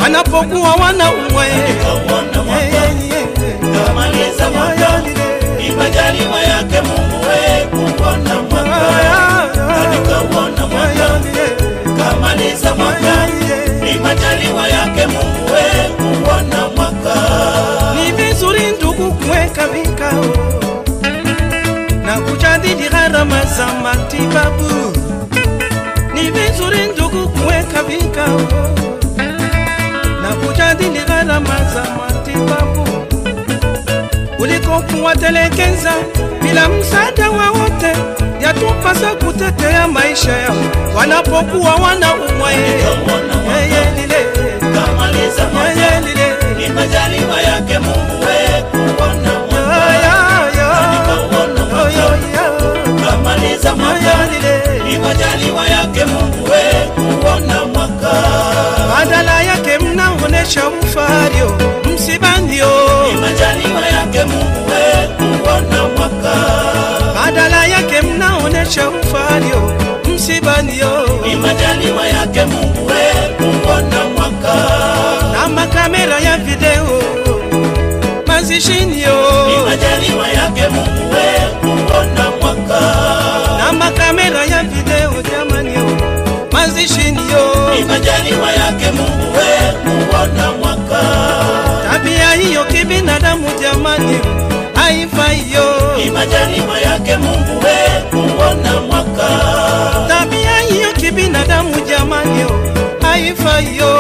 wanapokuwa wanaumwa Kauona mwaka kamaliza mwaka ni majaliwa yake Mungu we kuona mwaka na nikauona mwaka kamaliza mwaka ni majaliwa yake Mungu we kuona mwaka ni vizuri ndugu kuweka vikao na kujadili gharama za matibabu. Ni vizuri ndugu kuweka vikao na kujadili gharama za matibabu kuliko kuwatelekeza bila msaada wowote. Yatupasa kutetea maisha yao wanapokuwa wanaumwa. Nikauona mwaka Yeye lile, kamaliza mwaka yeye lile, ni majaliwa yake Mungu we kuona mwaka ya, ya, nikauona ya, mwaka ya, ya. kamaliza mwaka ni majaliwa yake Mungu we kuona mwaka badala yake mnaonesha ufario msibandio, ni majaliwa yake Mungu we kuona mwaka badala yake mnaonesha ufario msibandio, ni majaliwa yake Mungu we kuona mwaka na makamera ya video mazishinio, ni majaliwa yake Mungu we kuona mwaka na makamera ya video jamanio mazishinio, ni majaliwa yake Mungu we kuona mwaka tabia hiyo kibinadamu jamani haifaiyo, ni majaliwa yake Mungu we kuona mwaka tabia hiyo kibinadamu jamani haifaiyo.